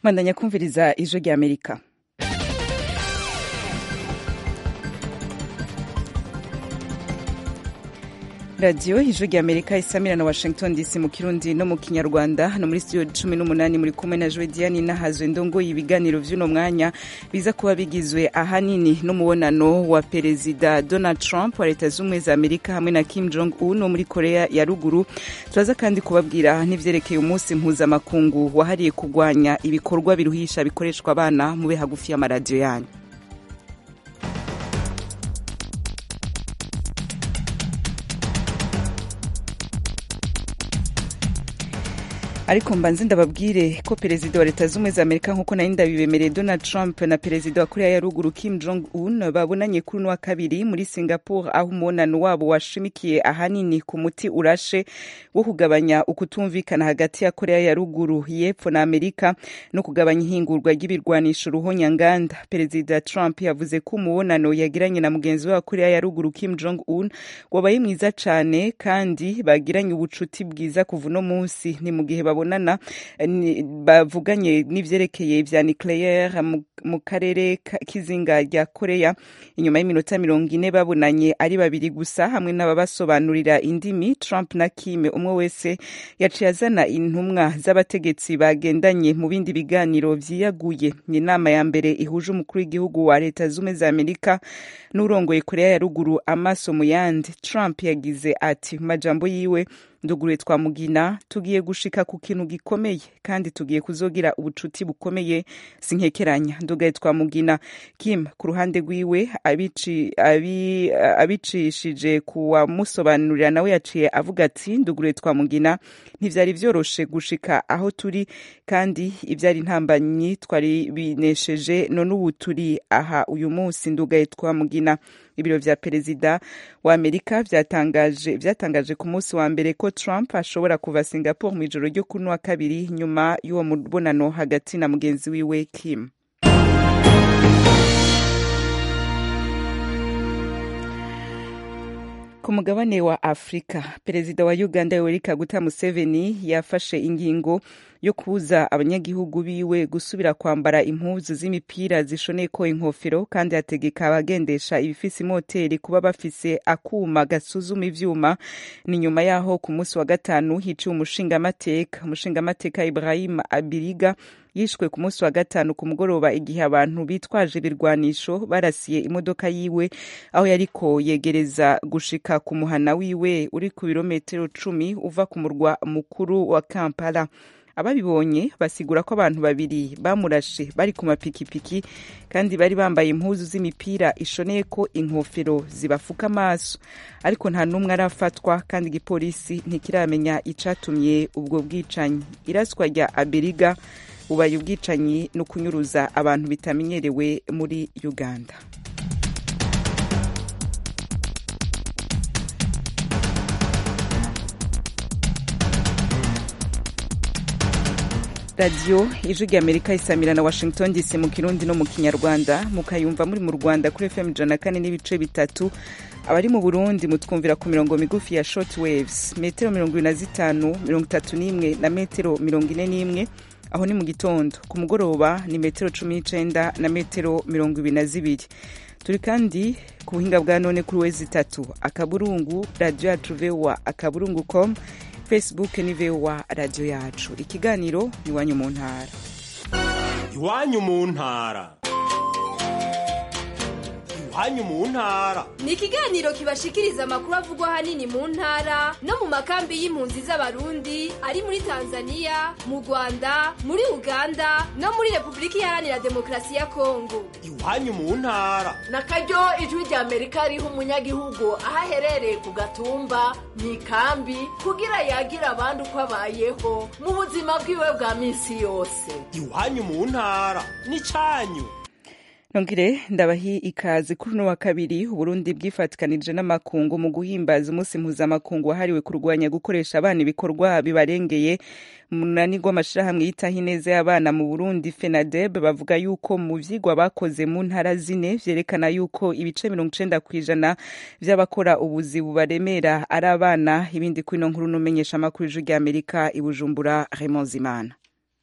mwandanya kumviriza ijwi rya amerika radiyo ijwi rya amerika isamira na washington dc mu kirundi no mu kinyarwanda hano muri studio cumi n'umunani muri kumwe na jowe diane nahazwe ndongoye ibiganiro vy'uno mwanya biza kuba bigizwe ahanini n'umubonano wa perezida donald trump wa leta z'ubumwe za amerika hamwe na kim jong un wo muri korea ya ruguru turaza kandi kubabwira n'ivyerekeye umunsi mpuzamakungu wahariye kurwanya ibikorwa biruhisha bikoreshwa abana mube hagufi y'amaradiyo yanyu ariko mbanze ndababwire ko perezida wa leta z'ubumwe za amerika nk'uko nari ndabibemereye donald trump na perezida wa korea ya ruguru kim jong un babonanye kuri uno wa kabiri muri singapore aho umubonano wabo washimikiye ahanini ku muti urashe wo kugabanya ukutumvikana hagati ya korea ya ruguru y'epfo na amerika no kugabanya ihingurwa ry'ibirwanisho ruhonyanganda perezida trump yavuze ko umubonano yagiranye na mugenzi we wa korea ya ruguru kim jong un wabaye mwiza cane kandi bagiranye ubucuti bwiza kuva uno munsi ni mu gihe babonana bavuganye n'ivyerekeye vya nucleaire mu karere k'izinga rya korea inyuma y'iminota mirongo ine babonanye ari babiri gusa hamwe n'ababasobanurira indimi trump na kim umwe wese yaciye azana intumwa z'abategetsi bagendanye mu bindi biganiro vyiyaguye ni inama ya mbere ihuje umukuru w'igihugu wa leta z'ubumwe za amerika n'urongoye korea ya ruguru amaso mu yandi trump yagize ati mu majambo yiwe nduguruye twamugina tugiye gushika ku kintu gikomeye kandi tugiye kuzogira ubucuti bukomeye sinkekeranya ndugaye twamugina kim ku ruhande rwiwe abicishije ku wamusobanurira nawe yaciye avuga ati nduguruye twamugina ntivyari vyoroshe gushika aho turi kandi ivyari intambanyi twari binesheje none ubu turi aha uyu munsi ndugaye twamugina ibiro vya perezida wa amerika vyatangaje vyatangaje ku munsi wa mbere ko trump ashobora kuva singapore mu ijoro ryo kuri wa kabiri nyuma y'uwo mubonano hagati na mugenzi wiwe kim ku mugabane wa afurika perezida wa uganda yoweri kaguta museveni yafashe ingingo yo kubuza abanyagihugu biwe gusubira kwambara impuzu z'imipira zishoneko inkofero kandi ategeka abagendesha ibifise imoteri kuba bafise akuma gasuzuma ivyuma ni nyuma yaho ku munsi wa gatanu hiciwe umushingamateka umushingamateka ibrahim abiriga yishwe ku munsi wa gatanu ku mugoroba igihe abantu bitwaje ibirwanisho barasiye imodoka yiwe aho yariko yegereza gushika ku muhana wiwe uri ku birometero cumi uva ku murwa mukuru wa kampala ababibonye basigura ko abantu babiri bamurashe bari ku mapikipiki kandi bari bambaye impuzu z'imipira ishoneye ko inkofero zibafuka amaso ariko nta n'umwe arafatwa kandi igipolisi ntikiramenya icatumye ubwo bwicanyi iraswa rya aberiga bubaye ubwicanyi no kunyuruza abantu bitamenyerewe muri uganda radiyo ijwi rya amerika isamira na washington dc mu kirundi no mu kinyarwanda mukayumva muri mu rwanda kuri fm ijana na kane n'ibice bitatu abari mu burundi mutwumvira ku mirongo migufi ya short waves metero mirongo ibiri na zitanu mirongo itatu n'imwe na metero mirongo ine n'imwe aho ni mu gitondo ku mugoroba ni metero cumi n'icenda na metero mirongo ibiri na zibiri turi kandi ku buhinga bwa none kuri wezi itatu akaburungu radiyo yacu voa akaburungu com facebook ni voa radiyo yacu ikiganiro iwanyu mu ntara iwanyu mu ntara iwanyu mu ntara ni ikiganiro kibashikiriza amakuru avugwa ahanini mu ntara no mu makambi y'impunzi z'abarundi ari muri tanzania mu rwanda muri uganda no muri repubulika iharanira demokarasi ya kongo iwanyu mu ntara na karyo ijwi rya amerika riha umunyagihugu aho aherereye ku gatumba mu ikambi kugira yagira abandi uko abayeho mu buzima bwiwe bwa minsi yose iwanyu mu ntara ni cyanyu nongere ndabahi ikaze kuri uno wa kabiri uburundi bwifatikanije n'amakungu mu guhimbaza umunsi mpuzamakungu wahariwe kurwanya gukoresha abana ibikorwa bibarengeye munani rw'amashirahamwe yitaho ineza y'abana mu burundi fenadeb bavuga yuko mu vyigwa bakoze mu ntara zine vyerekana yuko ibice mirongo icenda kw'ijana vy'abakora ubuzi bubaremera ari abana ibindi kwino nkuru n'umenyesha amakuru ijwi ry'amerika i bujumbura raymond zimana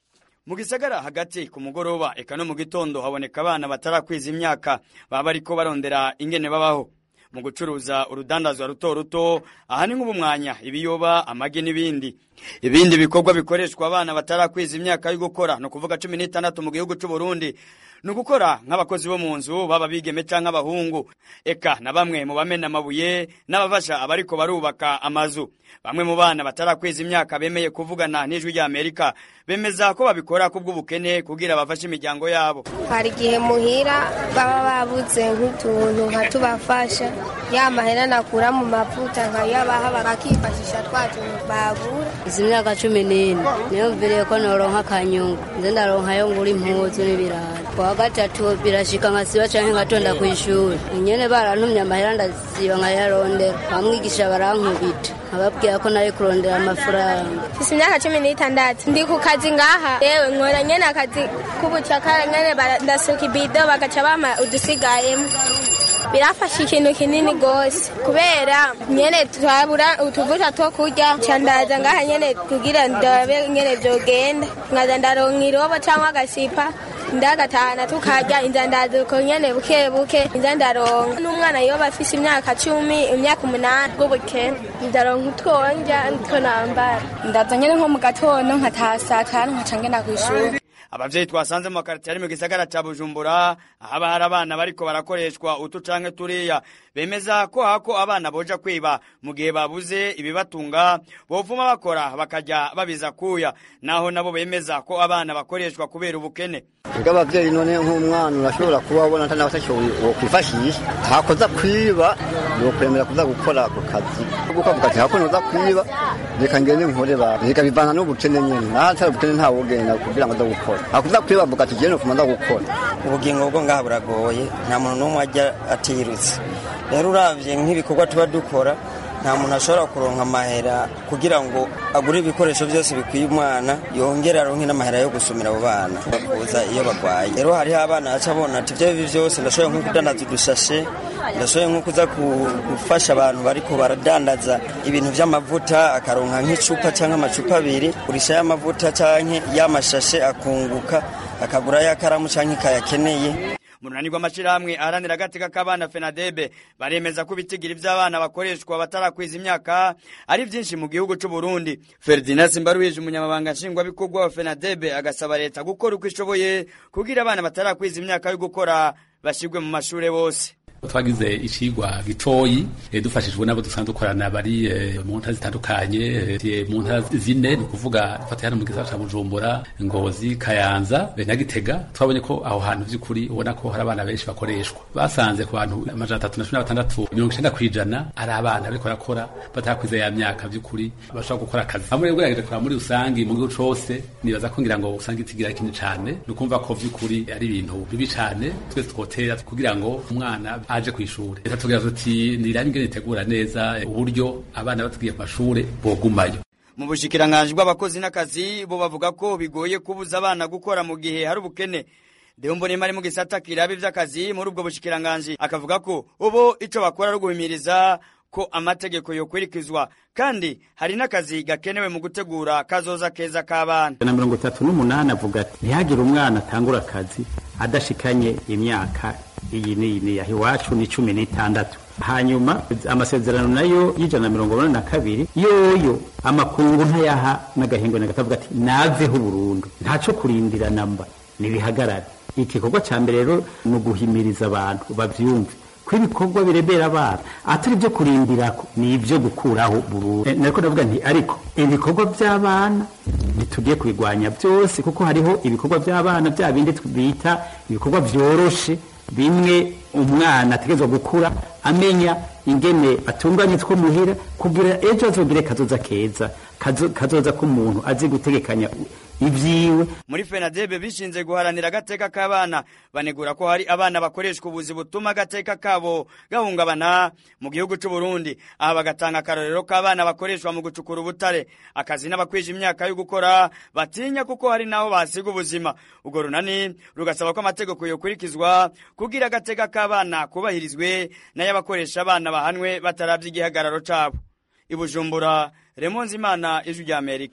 mu gisagara hagati ku mugoroba eka no mu gitondo haboneka abana batarakwiza imyaka baba bariko barondera ingene babaho mu gucuruza urudandazwa ruto ruto aha ni nk'ubumwanya ibiyoba amagi n'ibindi ibindi bikorwa bikoreshwa abana batarakwiza imyaka yo gukora ni ukuvuga cumi n'itandatu mu gihugu c'u Burundi ni ugukora nk'abakozi bo mu nzu baba bigeme canke abahungu eka na bamwe mu bamena amabuye n'abafasha abariko barubaka amazu bamwe mu bana batarakwiza imyaka bemeye kuvugana n'ijwi rya Amerika bemeza ko babikora kubw'ubukene kugira bafashe imiryango yabo hari igihe muhira baba babuze nk'utuntu nka tubafasha ya mahera nakura mu mavuta nkayabaha bakifashisha twa tuntu babura izi myaka cumi n'ine niyumviriye ko noronka akanyungu nze ndaronkayo ngura impuzu n'ibirayi kuwa gatatu birashika nkasiba canke ngatonda kw'ishuri nyene barantumye amahera ndasiba nkayarondera bamwigisha barankubita nkababwira ko nari kurondera amafaranga mfise imyaka cumi n'itandatu ndi ku kazi ngaha yewe nkora nyene akazi k'ubucakara nyene ndasuka ibido bagaca bampa udusigayemo birafasha ikintu kinini gose kubera nyene twabura utuvuta two kurya ca ndaza ngaha nyene kugira ndabe nyene vyogenda nkaza ndaronka irobo canke agasipa ndagatahana tukarya inzandazuko nyene buke buke inza ndaronka n'umwana yoba afise imyaka cumi imyaka umunani bw'ubukene ndaronka utwonja nitwo nambara ndaza nyene nko mu gatondo nkataha saa tanu nkaca ngenda kw'ishuri abavyeyi twasanze mu makaritiye ari mu gisagara ca bujumbura ahaba hari abana bariko barakoreshwa utu canke turiya bemeza ko hako abana boja kwiba mu gihe babuze ibibatunga bovuma bakora bakaja babiza kuya naho nabo bemeza ko abana bakoreshwa kubera ubukene ubwo abavyeyi none nk'umwana urashobora kuba wabona atari abatashoboye wokwifashisha hakoza kwiba yokwemera kuza gukora ako kazi kuko avuga ati hako noza kwiba reka ngende nkore ba reka bivana n'ubukene nyene nahatari ubukene ntawogenda kugira ngo aza gukora hakuza kwiba avuga ati jene nofuma nza gukora ubugingo bwo ngaha buragoye nta muntu n'umwe ajya atirutse rero uravye nk'ibikorwa tuba dukora nta muntu ashobora kuronka amahera kugira ngo agure ibikoresho byose bikwiye umwana yongere aronke n'amahera yo gusumira abo bana bakuza iyo bagwaye rero hariho abana baca bona ati ibyo bibi byose ndashoboye nko kudandaza udushashe ndashoboye nko kuza gufasha abantu bariko baradandaza ibintu vy'amavuta akaronka nk'icupa canke amacupa abiri kurisha y'amavuta canke y'amashashe akunguka akagura y'akaramu canke kayakeneye mu runani rw'amashirahamwe aharanira agateka k'abana fenadebe baremeza ko ibitigiri vy'abana bakoreshwa batarakwiza imyaka ari vyinshi mu gihugu c'u Burundi Ferdinand Simbaruhije umunyamabanga nshingwabikorwa wa fenadebe agasaba leta gukora uko ishoboye kugira abana batarakwiza imyaka yo gukora bashirwe mu mashure bose twagize icigwa gitoyi dufashijwe n'abo dusanzwe dukorana bari mu ntara zitandukanye mu ntara zine ni ukuvuga dufatiye hano mu gisagara ca bujumbura ngozi kayanza na gitega twabonye ko aho hantu vy'ukuri ubona ko hari abana benshi bakoreshwa basanze ku bantu amajana atatu na cumi na batandatu mirongo icenda kw'ijana ari abana bariko barakora batarakwiza ya myaka vy'ukuri bashobora gukora akazi hamwe rero ugerageje kuraba muri rusangi mu gihugu cose nibaza ko ngira ngo usanga itigira kinini cane ni ukumva ko vy'ukuri ari ibintu bibi cane twese twotera kugira ngo umwana aje kw'ishure leta tugira tuti nirabe ingene itegura neza uburyo abana batugiye ku mashure bogumayo mu bushikiranganji bw'abakozi n'akazi bo bavuga ko bigoye kubuza abana gukora mu gihe hari ubukene Deo Mbonimpa ari mu gisata kirabe vy'akazi muri ubwo bushikiranganji akavuga ko ubu ico bakora ari uguhimiriza ko amategeko yokurikizwa kandi hari n'akazi gakenewe mu gutegura kazoza keza k'abana na mirongo itatu n'umunani avuga ati ntihagire umwana atangura akazi adashikanye imyaka iyi n'iyi n'iyi iwacu ni cumi n'itandatu hanyuma amasezerano nayo y'ijana na mirongo inani na kabiri yoyo amakungu ntayaha n'agahingo na gatavuga ati naveho burundu ntaco kurindira namba nibihagarare igikorwa ca mbere rero ni uguhimiriza abantu bavyumve ko ibikorwa birebera abana atari ibyo kurindirako ni ibyo gukuraho burundu nariko ndavuga nti ariko ibikorwa by'abana ntitugiye kubigwanya byose kuko hariho ibikorwa by'abana bya bindi bita ibikorwa vyoroshe bimwe umwana ategerezwa gukura amenya ingene atunganye two muhira kugira ejo azogire kazoza keza kazoza k'umuntu azi gutegekanya ivyiwe muri fenadebe bishinze guharanira agateka k'abana banegura ko hari abana bakoreshwa ubuzi butuma agateka kabo gahungabana mu gihugu c'u Burundi aha bagatanga akarorero k'abana bakoreshwa mu gucukura ubutare akazi n'abakwije imyaka yo gukora batinya kuko hari naho basiga ubuzima ubwo runani rugasaba ko amategeko yokurikizwa kugira agateka k'abana kubahirizwe n'ay'abakoresha abana bahanwe bataravye igihagararo cabo ibujumbura remonzi imana ijwi rya amerika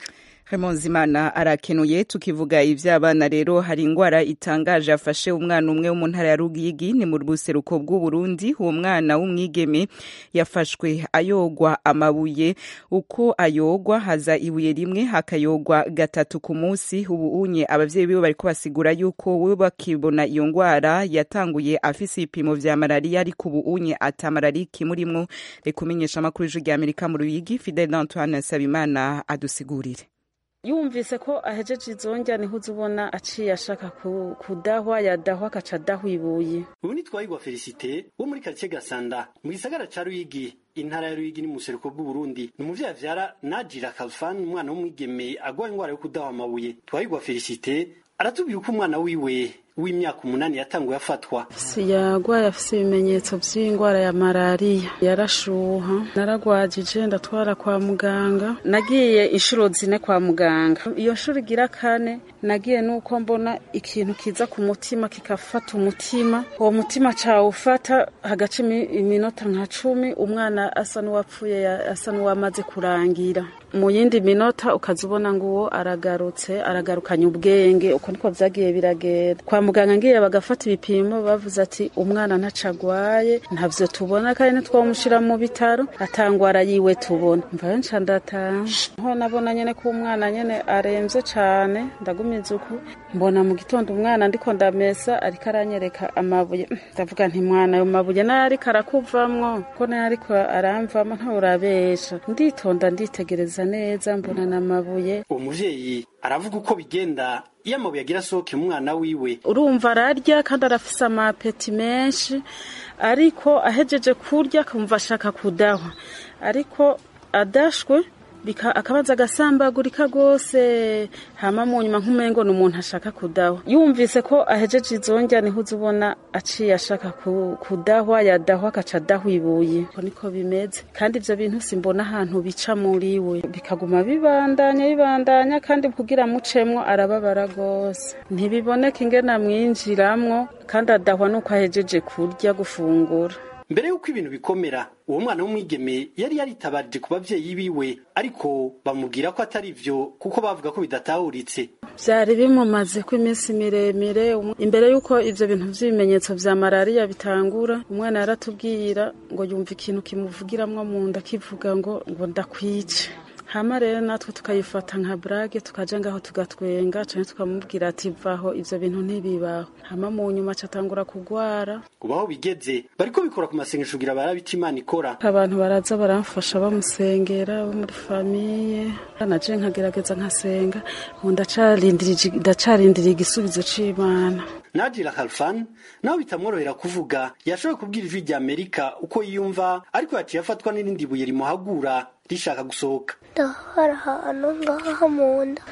Imana arakenuye tukivuga ivy'abana rero hari ingwara itangaje afashe umwana umwe wo mu ntara ya Rugigi ni mu buseruko bw'u Burundi uwo mwana w'umwigeme yafashwe ayogwa amabuye uko ayogwa haza ibuye rimwe hakayogwa gatatu ku munsi ubu unye abavyeyi biwe bariko basigura yuko we bakibona iyo ngwara yatanguye afise ibipimo vya malaria ariko ubu unye ata malaria ikimurimwo reka umenyesha amakuru y'ijwi rya Amerika mu Ruyigi Fidel Antoine Nsabimana adusigurire yumvise ko ahejeje izongya niho uzubona aciye ashaka kudahwa yadahwa akaca adahwa ibuye ubu ni twahigwa felicite wo muri karitsiye gasanda mu gisagara ca ruyigi intara ya ruyigi ni mu buseruko bw'uburundi ni umuvyeyi avyara najira kalfan umwana w'umwigeme agwaye ingwara yo kudahwa amabuye twahigwa felicite aratubwira uko umwana wiwe w'imyaka umunani yatanguye afatwa yagwaye afise ibimenyetso vy'ingwara ya malariya yarashuha naragwajije ndatwara kwa muganga nagiye inshuro zine kwa muganga iyo nshuro igira kane nagiye nuko mbona ikintu kiza ku mutima kikafata umutima uwo mutima cawufata hagaca iminota nka cumi umwana asa n'uwapfuye asa n'uwamaze kurangira mu yindi minota ukaza ubona ngo uwo aragarutse aragarukanye ubwenge uko niko vyagiye biragenda kwa muganga ngiye bagafata ibipimo bavuze ati umwana ntaco agwaye ntavyo tubona kandi ntitwamushira mu bitaro atangwara yiwe tubona mvayo nca ndataha ho nabona nyene ko umwana nyene aremvye cane ndagumiza uku mbona mu gitondo umwana ndiko ndamesa ariko aranyereka amabuye ndavuga nti mwana ayo mabuye nayo ariko arakuvamwo ko nayo ariko aramvamo ntaurabesha nditonda nditegereza neza mbona n'amabuye uwo muvyeyi aravuga uko bigenda iyo amabuye agira asohoke umwana wiwe urumva ararya kandi arafise amapeti menshi ariko ahejeje kurya akumva ashaka kudahwa ariko adashwe akabanza agasambagurika rwose hama mu nyuma nk'umengo ni umuntu ashaka kudahwa yumvise ko ahejeje izongya niho uza ubona aciye ashaka kudahwa yadahwa agaca adahwa ibuye uko niko bimeze kandi ibyo bintu simbona ahantu bica muri we bikaguma bibandanya bibandanya kandi kugira mucemwo arababara rwose ntibiboneka ingena mwinjiramwo kandi adahwa nuko ahejeje kurya gufungura mbere y'uko ibintu bikomera uwo mwana w'umwigeme yari yaritabarije ku babyeyi biwe ariko bamubwira ko atari vyo kuko bavuga ko bidatahuritse vyari bimumaze ko iminsi miremire imbere y'uko ivyo bintu vy'ibimenyetso vya malariya bitangura umwana yaratubwira ngo yumva ikintu kimuvugiramwo mu nda kivuga ngo ngo ndakwice hama rero natwe tukayifata nka brage tukaja ngaho tugatwenga canke tukamubwira ati vaho ivyo bintu ntibibaho hama mu nyuma catangura kugwara ubu aho bigeze bariko bikora ku masengesho kugira barabe ico imana ikora abantu baraza baramfasha bamusengera bo muri famiye naje nkagerageza nkasenga ubu ndacarindiriye igisubizo c'imana Nadira Khalfan nawe bitamworohera kuvuga yashoboye kubwira ijwi rya Amerika uko yiyumva ariko yaciye afatwa n'irindi buye rimuhagura rishaka gusohoka ndahara ahantu ngaha mu nda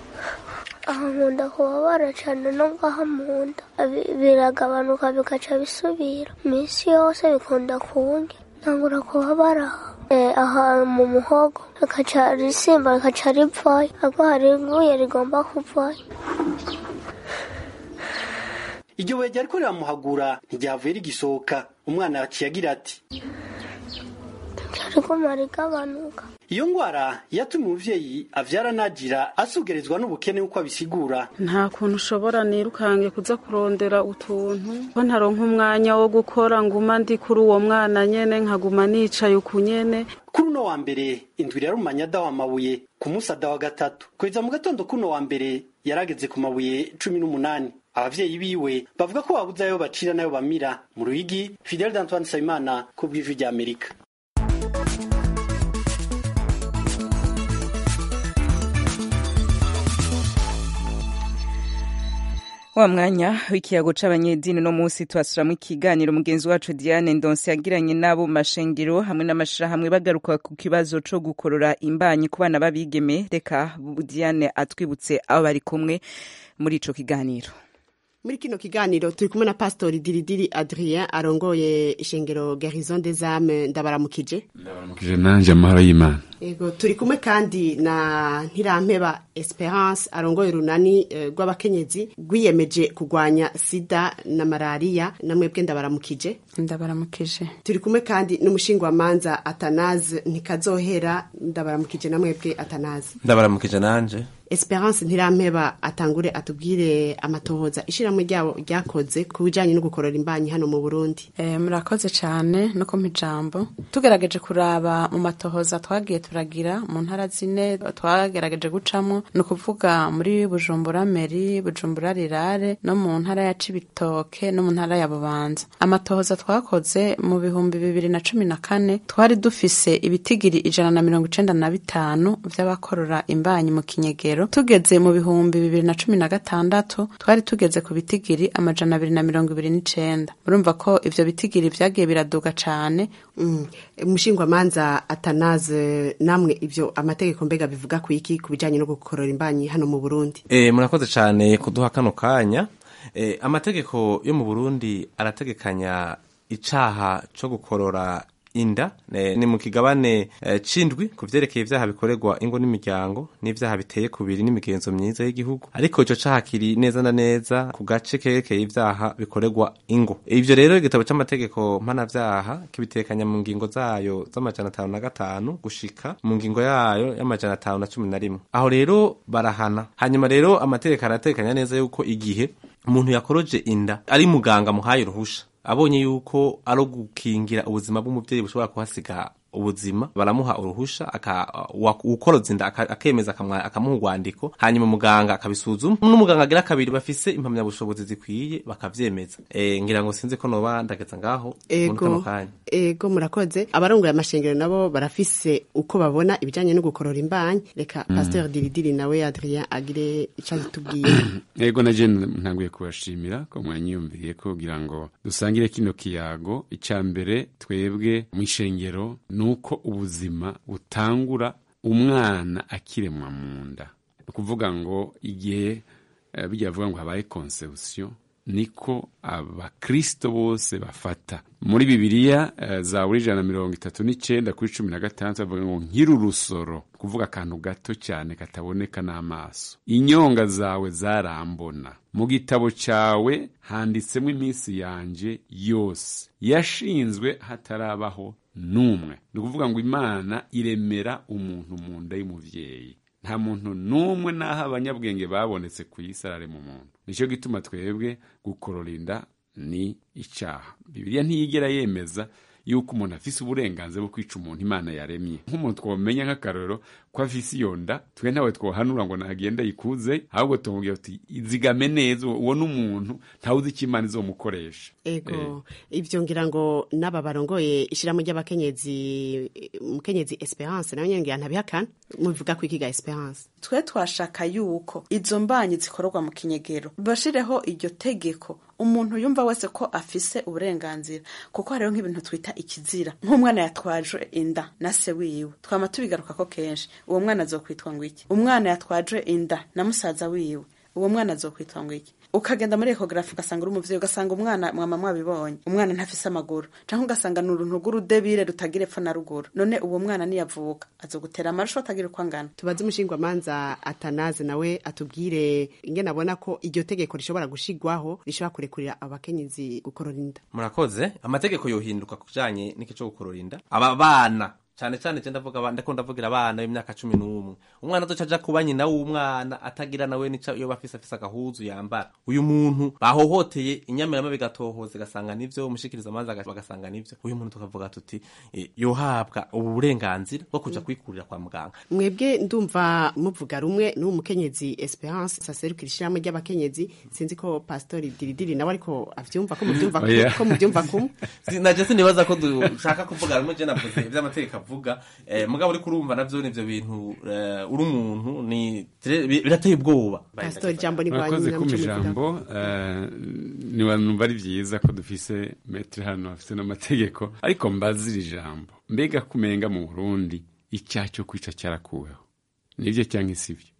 aha mu nda kubabara cyane no ngaha mu nda biragabanuka bigaca bisubira iminsi yose bikunda kunge ntangura kubabara aha mu muhogo rikaca risimba rikaca rivayo ariko hari ibuye rigomba kuvayo iryo buye ryariko riramuhagura ntiryavuye rigisohoka umwana yaciye agira ati riguma rigabanuka iyo ngwara yatumye umuvyeyi avyara nagira asugerezwa n'ubukene uko abisigura nta kuntu ushobora nirukange kuza kurondera utuntu ko ntaronka umwanya wo gukora nguma ndi kuri uwo mwana nyene nkaguma nicaye uku nyene kuri uno wa mbere indwi yarumanye adawa amabuye ku munsi adawa gatatu kugeza mu gatondo kuno wa mbere yarageze ku mabuye cumi n'umunani abavyeyi biwe bavuga ko babuze ayo bacira n'ayo bamira mu ruyigi fidel d'antoine nsabimana ku bw'ijwi rya amerika wa mwanya w'ikiyago c'abanyedini no munsi twasuramwo ikiganiro mugenzi wacu Diane Ndonse yagiranye nabo mu mashengero hamwe n'amashirahamwe bagaruka ku kibazo co gukorora imbanyi ku bana b'abigeme reka Diane atwibutse abo bari kumwe muri ico kiganiro muri kino kiganiro turi kumwe na pastori diridiri adrien arongoye ishengero garison des âmes ndabaramukije ndabaramukije nanje amahoro y'imana Ego turi kumwe kandi na Ntirampeba Esperance arongoye urunani eh, rw'abakenyezi rwiyemeje kurwanya sida na malaria namwebwe ndabaramukije ndabaramukije turi kumwe kandi n'umushingwamanza Atanaze ntikazohera ndabaramukije namwebwe Atanaze ndabaramukije nanje Esperance Ntirampeba atangure atubwire amatohoza ishiramwe ryabo ryakoze ku bijanye no gukorora imbanyi hano mu Burundi Eh, murakoze cyane no kumpa ijambo tugerageje kuraba mu matohoza twagiye turagira mu ntara zine twagerageje gucamo ni ukuvuga muri bujumbura meri bujumbura rirare no mu ntara ya cibitoke no mu ntara ya bubanza amatohoza twakoze mu bihumbi bibiri na cumi na kane twari dufise ibitigiri ijana na mirongo icenda na bitanu vy'abakorora imbanyi mu kinyegero tugeze mu bihumbi bibiri na cumi na gatandatu twari tugeze ku bitigiri amajana abiri na mirongo ibiri n'icenda murumva ko ivyo bitigiri vyagiye biraduga cane Mm. umushingwamanza atanaze namwe ivyo amategeko mbega bivuga ku iki ku bijanye no gukorora imbanyi hano mu Burundi e, murakoze cyane kuduha kano kanya e, amategeko yo mu Burundi arategekanya icaha co gukorora inda ne, ni mu kigabane e, cindwi ku vyerekeye ivyaha bikorerwa ingo n'imiryango n'ivyaha biteye kubiri n'imigenzo myiza y'igihugu ariko ico caha kiri neza na neza ku gace kerekeye ivyaha bikorerwa ingo ivyo rero igitabo c'amategeko mpanavyaha kibitekanya mu ngingo zayo z'amajana atanu na gatanu gushika mu ngingo yayo y'amajana atanu na cumi na rimwe aho rero barahana hanyuma rero amategeko aratekanya neza yuko igihe umuntu yakoroje inda ari muganga muhaye uruhusha abonye yuko ari gukingira ubuzima bw'umubyeyi bushobora kuhasiga ubuzima baramuha uruhusha ukoroza inda akemeza akamuha urwandiko hanyuma muganga akabisuzuma n'umuganga agira kabiri bafise impamyabushobozi zikwiye bakavyemeza e, ngira ngo sinzi ko noba ndageza ngaho ego ego murakoze abarongoye amashengero nabo barafise uko babona ibijanye no gukorora imbanyi reka mm. pasteur diridiri nawe Adrien agire ico atubwiye ego naje ntanguye kubashimira ko mwanyiyumviriye kugira ngo dusangire kino kiyago icya mbere twebwe mu ishengero nuko ubuzima butangura umwana akiremwa mu nda ni ukuvuga ngo igihe bijya bavuga ngo habaye konsewusiyo niko abakristo bose bafata muri bibiliya za buri ijana na mirongo itatu n'icyenda kuri cumi na gatandatu bavuga ngo nkiri urusoro kuvuga akantu gato cyane kataboneka n'amaso inyonga zawe zarambona mu gitabo cyawe handitsemo iminsi yanjye yose yashinzwe hatarabaho n'umwe ni ukuvuga ngo imana iremera umuntu mu nda y'umubyeyi nta muntu n'umwe n'aho abanyabwenge babonetse ku isi ararema umuntu nicyo gituma twebwe gukorora inda ni icyaha bibiliya ntiyigera yemeza yuko umuntu afise uburenganzira bwo kwica umuntu imana yaremye nk'umuntu twamenya nk'akarorero ko afise iyo nda twe ntawe twohanura ngo nagenda yikuze ahubwo tumubwira uti izigame neza uwo n'umuntu ntawuzi icyo imana izomukoresha ego ibyo ngira ngo n'aba barongoye ishyiramo ry'abakenyezi umukenyezi esperance nawe nyine ngira ntabihakana mubivuga ko ikiga esperance twe twashaka yuko izo mbanyi zikorerwa mu kinyegero bashireho iryo tegeko umuntu yumva wese ko afise uburenganzira kuko hariho nk'ibintu twita ikizira nk'umwana yatwaje inda na se wiwe twama tubigaruka ko kenshi uwo mwana azokwitwa ngo iki umwana yatwaje inda na musaza wiwe uwo mwana azokwitwa ngo iki ukagenda muri ekogarafi ugasanga uri umuvyeyi ugasanga umwana mwama mwabibonye umwana ntafise amaguru canke ugasanga ni uruntu rw'urudebire rutagira epfo na ruguru none uwo mwana niyavuka azogutera amarusho atagira uko angana tubaze umushingwamanza atanaze nawe atubwire ingene abona ko iryo tegeko rishobora gushigwaho rishobora kurekurira abakenyezi gukorora inda murakoze amategeko yohinduka kujanye n'iki co gukorora inda aba bana cyane cyane je ndavuga ndako ndavugira abana b'imyaka cumi n'umwe umwana azoca aja kuba nyina w'umwana atagira nawe nica iyo bafise afise agahuzu yambara uyu muntu bahohoteye inyamirama bigatohoza igasanga nivyo umushikiriza amazi bagasanga nivyo uyu muntu tukavuga tuti e, yohabwa ubu burenganzira bwo kuja kwikurira kwa muganga mwebwe ndumva muvuga rumwe n'uwo mukenyezi esperance saserukira ishirahamwe ry'abakenyezi sinzi ko pastori diridiri nawe ariko avyumva ko muvyumva ko muvyumva kumwe naje sinibaza ko dushaka kuvuga rumwe je navuze ivy'amategeko avuga eh, mugabo uri kurumva navyo nivyo bintu uh, uri umuntu ni birateye ubwoba pastor jambo ni mwakoze kuma ijambo niba numva ari vyiza ko dufise metre hano afise n'amategeko ariko mbazira ijambo mbega kumenga mu Burundi icyaha cyo kwica cyarakuweho nivyo cyangwa isivyo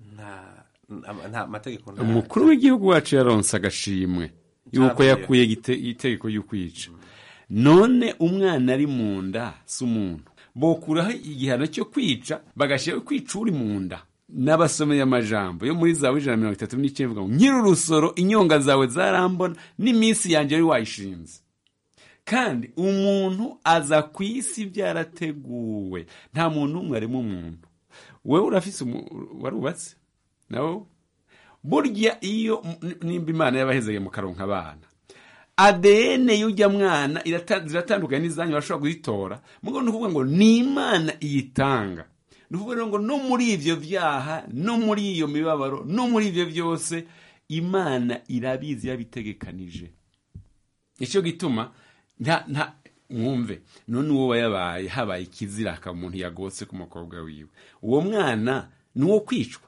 nta mategeko umukuru w'igihugu wacu yaronse agashimwe yuko yakuye itegeko y'ukwica none umwana ari mu nda si umuntu bokuraho igihano cyo kwica bagashyiraho kwica uri mu nda n'abasomeye amajambo yo muri zawe ijana na mirongo itatu n'icyenda ivuga ngo nyiri urusoro inyonga zawe zarambona n'iminsi yanjye wari wayishinze kandi umuntu aza ku isi byarateguwe nta muntu n'umwe arimo umuntu wowe urafise warubatse nawe burya iyo nimba imana yabahezeye mu karonka abana adn y'ujya mwana ziratandukanye n'izanyu bashobora kuzitora mugo ni ukuvuga ngo ni imana iyitanga ni ukuvuga ngo no muri ibyo byaha no muri iyo mibabaro no muri ibyo byose imana irabizi yabitegekanije nicyo gituma nta nta mwumve none uwo wayabaye habaye ikiziraka umuntu yagotse ku mukobwa wiwe uwo mwana ni uwo kwicwa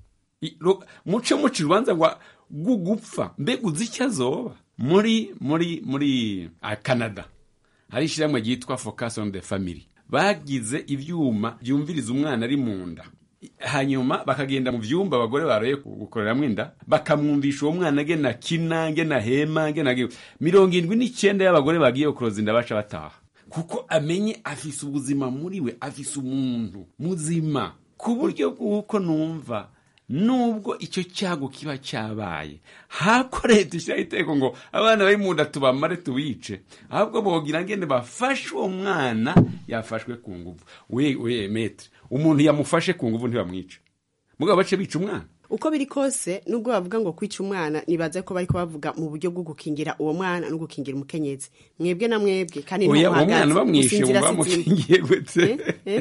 muce muca urubanza rwo gupfa mbega uzi icyo azoba muri muri muri canada hari ishyirahamwe ryitwa focus on the family bagize ibyuma byumviriza umwana ari mu nda hanyuma bakagenda mu byumba abagore baroye gukoreramo inda bakamwumvisha uwo mwana agena kina ngena hema ngena mirongo irindwi n'icyenda y'abagore bagiye kuroza inda baca bataha kuko amenye afise ubuzima muri we afise umuntu muzima ku buryo bw'uko numva nubwo icyo cyago kiba cyabaye hako leta ishyiraho iteko ngo abana bari mu nda tubamare tubice ahubwo bogira ngende bafashe uwo mwana yafashwe ku nguvu we we metre umuntu yamufashe ku nguvu ntibamwice mugabo bace bica umwana uko biri kose nubwo bavuga ngo kwica umwana nibaza ko bariko bavuga mu buryo bwo gukingira uwo mwana no gukingira umukenyezi mwebwe na mwebwe kandi oya uwo mwana bamwishe ngo bamukingiye gute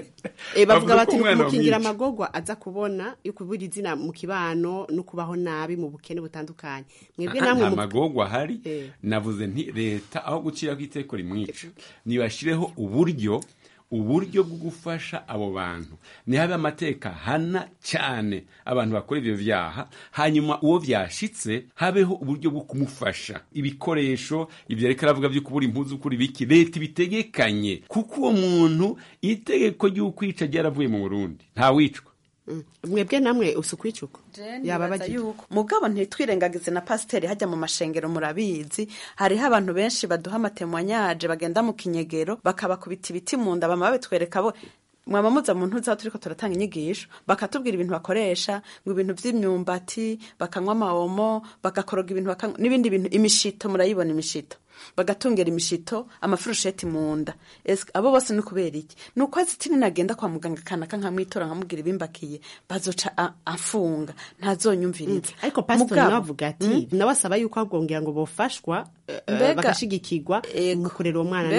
eh bavuga bati mukingira amagogwa aza kubona yo kubura izina mu kibano no kubaho nabi mu bukene butandukanye mwebwe namwe mu magogwa hari navuze nti leta aho gucira ku iteko rimwica nibashireho uburyo uburyo bwo gufasha abo bantu nihabe amateka hana cyane abantu bakora ibyo byaha hanyuma uwo byashitse habeho uburyo bwo kumufasha ibikoresho ibyo reka aravuga byo kubura impuzu kuri biki leta ibitegekanye kuko uwo muntu itegeko ry'ukwica ryaravuye mu burundi ntawicwa mwebwe namwe usukwicuka yaba bagiye mugabo ntitwirengagize na pasiteri hajya mu mashengero murabizi hariho abantu benshi baduha amatemwanyaje bagenda mu kinyegero bakabakubita ibiti mu nda bama babitwereka bo mwaba muza mu ntuza turiko turatanga inyigisho bakatubwira ibintu bakoresha ngo ibintu by'imyumbati bakanywa amawomo bagakoroga ibintu n'ibindi bintu imishito murayibona imishito bagatungera imishito amafurusheti mu nda abo bose ni kubera iki ni uko azitini nagenda kwa muganga kanaka nkamwitora nkamubwira ibimbakiye bazoca afunga ntazonyumviriza ariko pasitori nawe avuga ati nawe asaba yuko agongera ngo bofashwa bagashigikirwa mu kurera uwo mwana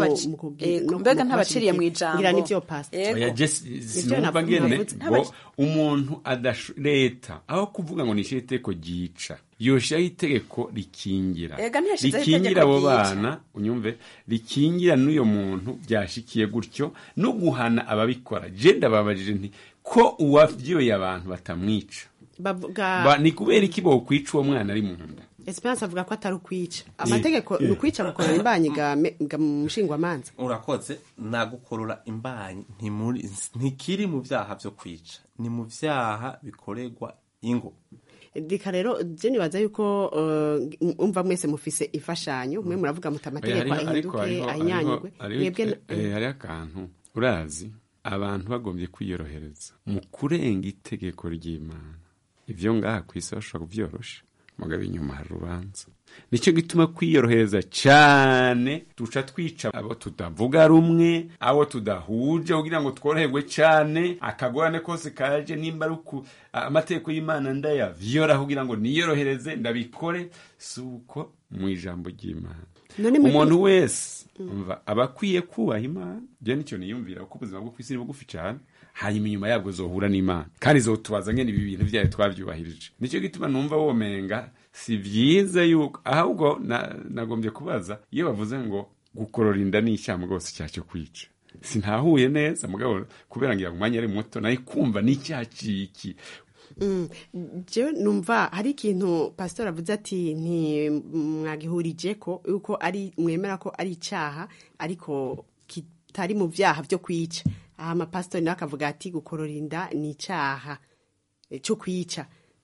mbega ntabaciriye mu ijambo ngira nivyo pasitori sinumva ngene ngo umuntu leta aho kuvuga ngo nishyire iteko ryica yoshiraho itegeko rikingira rikingira abo bana unyumve rikingira n'uyo muntu byashikiye gutyo no guhana ababikora je ndababajije nti ko uwavyoye abantu batamwica ni kubera iki bokwica uwo mwana ari mu nda Esperance avuga ko atari ukwica amategeko ni ukwica gukorora imbanyi ga mushingwamanza urakoze nagukorora imbanyi ntikiri mu byaha byo kwica ni mu byaha bikorerwa ingo reka rero je nibaza yuko umva mwese mufise imfashanyo mwe muravuga muti amategeko ahinduke ahinyanyurwe mwebwe hari akantu urazi abantu bagombye kwiyorohereza mu kurenga itegeko ry'imana ivyo ngaha ku isi bashobora kubyorosha mugabo inyuma hari urubanza nicyo gituma kwiyorohereza cyane duca twica abo tudavuga rumwe abo tudahuje kugira ngo tworoherwe cyane akagorane kose kaje nimba ari uku amategeko y'imana ndayavyola kugira ngo niyorohereze ndabikore si uko mu ijambo ry'imana umuntu wese umva aba akwiye kubaha imana byo nicyo niyumvira kuko ubuzima bwo ku isi ni bugufi cyane hanyuma inyuma yabwo zohura n'imana kandi zotubaza ngene ibi bintu byayo twabyubahirije nicyo gituma numva womenga si byiza yuko ahubwo nagombye kubaza iyo bavuze ngo gukorora inda ni icyaha rwose cyacyo kwica sintahuye neza mugabo kubera ngira ngo umwanya ari muto nayo kumva ni icyaha ciki jewe numva hari ikintu pasitori avuze ati ntimwagihurije ko yuko ari mwemera ko ari icyaha ariko kitari mu byaha byo kwica aha amapasitori nawe akavuga ati gukorora inda ni icyaha cyo kwica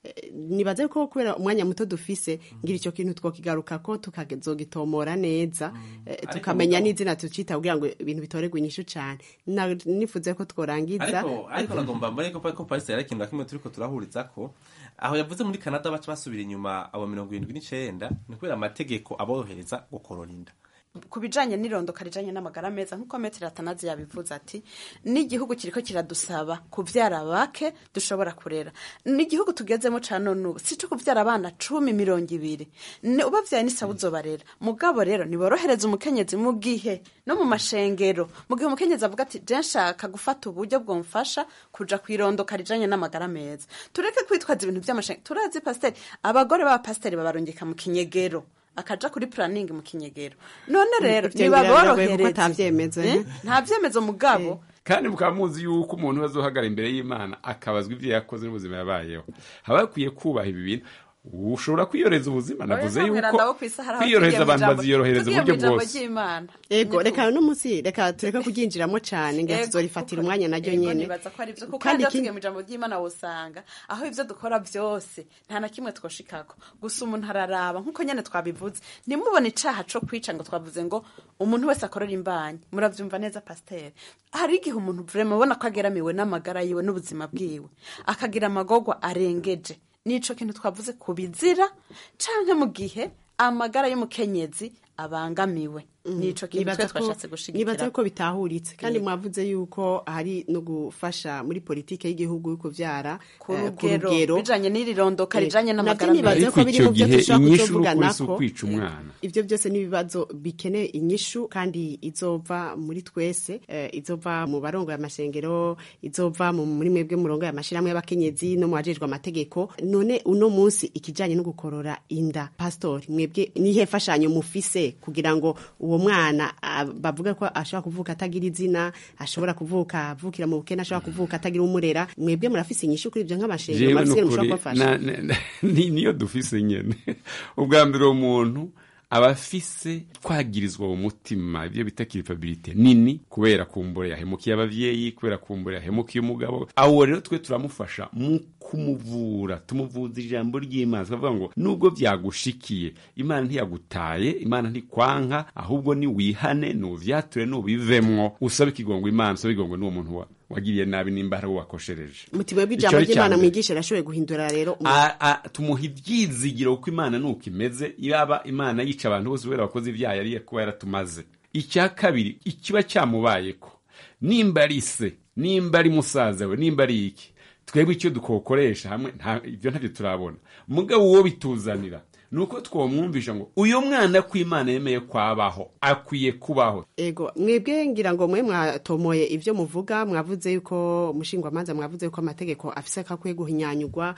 Eh, nibaze ko kubera umwanya muto dufise ngira icyo kintu twokigaruka ko tukazogitomora neza eh, Ariko tukamenya mugabo- n'izina tucita kugira ngo ibintu bitoregwe inyishu cane Na- nifuze ko tworangiza ariko ariko nagomba mbone ko ko Paris yari ikintu na kimwe turiko turahuriza ko aho yavuze muri Canada baca basubira inyuma abo mirongo irindwi n'icenda ni kubera amategeko aborohereza gukorora inda ku bijanye n'irondoka rijanye n'amagara meza nk'uko metero atanazi yabivuze ati n'igihugu kiriko kiradusaba kuvyara bake dushobora kurera n'igihugu tugezemo ca none ubu si co kuvyara abana cumi mirongo ibiri Ni- ubavyaye n'isaba uzobarera mugabo rero niborohereza umukenyezi mu gihe no mu mashengero mu gihe umukenyezi avuga ati je nshaka gufata uburyo bwomfasha kuja kwirondoka rijanye n'amagara meza tureke kwitwaza ibintu vy'amashengero turazi pasiteri abagore b'abapasiteri babarungika mu kinyegero akaja kuri planning mu kinyegero none rero Ivyo biragoye kuko nibaborohereze atavyemezo, Eh? eh? nta vyemezo mugabo kandi mukaba muzi yuko umuntu azohagara imbere y'imana akabazwa ibyo yakoze n'ubuzima yabayeho haba hakwiye kubaha ibi bintu ushobora kwiyoreza ubuzima navuze Oya, yuko ntabwira ndabo kw'isahara, aho kwiyorohereza tugiye mu abantu ijambo- baziyorohereza tugiye mu uburyo ijambo bwose ry'Imana. ego reka no munsi reka tureke kuryinjiramo cane ngira Ego, tuzorifatira kuko- umwanya naryo ego, nyene nibaza ko ari vyo kuko Kandi kandi ikindi- tugiye mu ijambo ry'Imana wosanga aho ivyo dukora vyose nta na kimwe twoshikako gusa umuntu araraba nk'uko nyene twabivuze ntimubone icaha co kwica ngo twavuze ngo umuntu wese akorera imbanyi muravyumva neza pasiteri hari igihe umuntu vrema ubona ko ageramiwe n'amagara yiwe n'ubuzima bwiwe akagira amagorwa arengeje nico kintu twavuze ku bizira canke mu gihe amagara y'umukenyezi abangamiwe nico kintu twe Nibaza ko- twashatse nibaza gushigikira ko bitahuritse kandi Yego. mwavuze yuko hari no gufasha muri politike y'igihugu yo kuvyara ku eh, rugero bijanye n'iri rondoka Eh, rijanye navyo n'amagara nibaza meza ko biri mu byo gihe dushobora inyishu kuzovugana n'ukuri si ko ukwica umwana ivyo byose n'ibibazo bikeneye inyishu kandi izova muri twese eh, izova mu barongo y'amashengero izova mu muri mwebwe murongo y'amashirahamwe y'abakenyezi no mu bajejwe amategeko none uno munsi ikijanye no gukorora inda pastori mwebwe nihe fashanyo mufise kugira ngo uwo mwana ah, bavuga ko ashobora kuvuka atagira izina ashobora kuvuka avukira mu bukene ashobora kuvuka atagira umurera mwebwe murafise inyishu kuri ivyo nk'amashengero jewe murafise ikintu nukuri mushobora kubafasha na- na- ni- niyo dufise nyene ubwa mbere uwo muntu aba afise twagirizwa mu mutima ibyo bita kiripabilite nini kubera kumbure yahemukiye abavyeyi kubera kumbure yahemukiye umugabo awo rero twe turamufasha mu kumuvura tumuvuza ijambo ry'imana tukavuga ngo nubwo byagushikiye imana ntiyagutaye imana ntikwanka ahubwo ni wihane nuvyature nubivemwo usabe ikigongo imana usabe ikigongo n'uwo muntu wa- wagiriye nabi nimba hari uwo wakoshereje mutima Ico bw'ijambo ari icya ry'imana mbere. mwigisha arashoboye guhindura rero umu- A- a- tumuha ibyizigiro kuko imana nuko imeze yaba imana yica abantu bose kubera abakozi ibyaha yari kuba yaratumaze icya kabiri ikiba cyamubayeko nimba ari se nimba ari musaza we nimba ari iki twebwe icyo dukokoresha hamwe nta- ibyo ntabyo turabona mugabo uwo bituzanira ni uko twamwumvisha ngo uyu mwana ko imana yemeye kwabaho akwiye kubaho ego mwebwe ngira ngo mwe mwatomoye ivyo muvuga mwavuze yuko mushingwamanza mwavuze yuko amategeko afise kakwiye guhinyanyurwa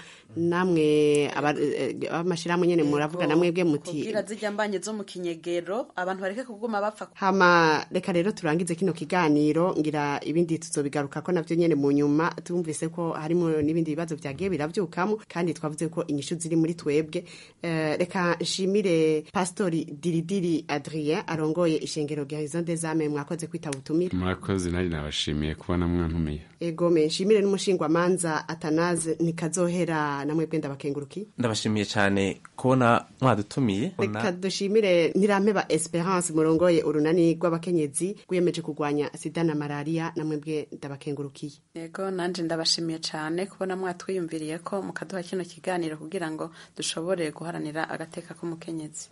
namwe aba- eh, ab'amashirahamwe nyene muravuga na mwebwe muti kubwira zijya mbanye zo mu kinyegero abantu bareke kuguma bapfa hama reka rero turangize kino kiganiro ngira ibindi tuzobigaruka ko navyo nyene mu nyuma tumvise ko harimo n'ibindi bibazo vyagiye biravyukamo kandi twavuze ko inyishu ziri muri twebwe Eh, reka nshimire pastori diridiri adrien arongoye ishengero rya horizon des âmes mwakoze kwitaba ubutumire murakoze nari nabashimiye kubona mwantumiye egome nshimire n'umushingwamanza atanaze nikazohera namwe bwe ndabakenguruki ndabashimiye cyane kubona mwadutumiye reka dushimire ntirampeba esperance murongoye urunani rw'abakenyezi rwiyemeje kurwanya sida na malariya namwe bwe ndabakengurukiye yego nanje ndabashimiye cyane kubona mwatwiyumviriye ko mukaduha kino kiganiro kugira ngo dushobore guharanira agateka k'umukenyezi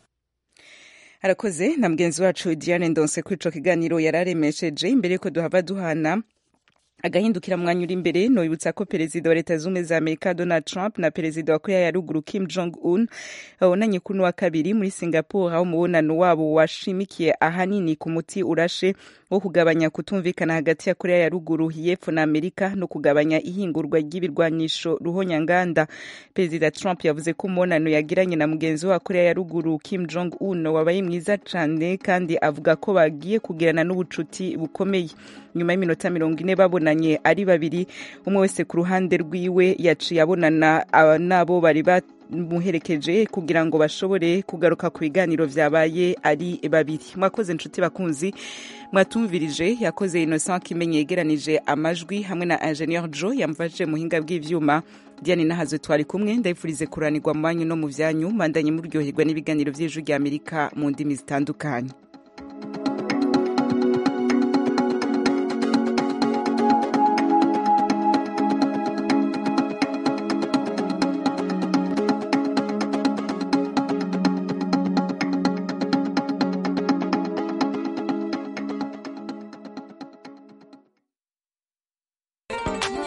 arakoze na mugenzi wacu diane ndonse kuri ico kiganiro yararemesheje imbere yuko duhava duhana agahindukira mwanya uri imbere nobibutsa ko perezida wa leta zumwe za amerika donald trump na perezida wa korea ya ruguru kim jong un babonanye kuno wa kabiri muri singapore aho umubonano wabo washimikiye ahanini ku muti urashe wo kugabanya kutumvikana hagati ya korea ya ruguru y'epfo na amerika no kugabanya ihingurwa ry'ibirwanisho ruhonyanganda perezida trump yavuze ko umubonano yagiranye na mugenzi we wa korea ya ruguru kim jong un wabaye mwiza cyane kandi avuga ko bagiye kugirana n'ubucuti bukomeye nyuma y'iminota mirongo ine babonanye ari babiri umwe wese ku ruhande rwiwe yaciye abonana aba- n'abo bari bamuherekeje kugira ngo bashobore kugaruka ku biganiro vyabaye ari babiri mwakoze inshuti bakunzi mwatumvirije yakoze innocent kimenye yegeranije amajwi hamwe na ingenieur jo yamfashije muhinga bw'ivyuma diane nahazo twari kumwe ndayifurize kuranirwa mu banyu no mu vyanyu mandanye muryoherwa n'ibiganiro vy'ijwi ry'amerika mu ndimi zitandukanye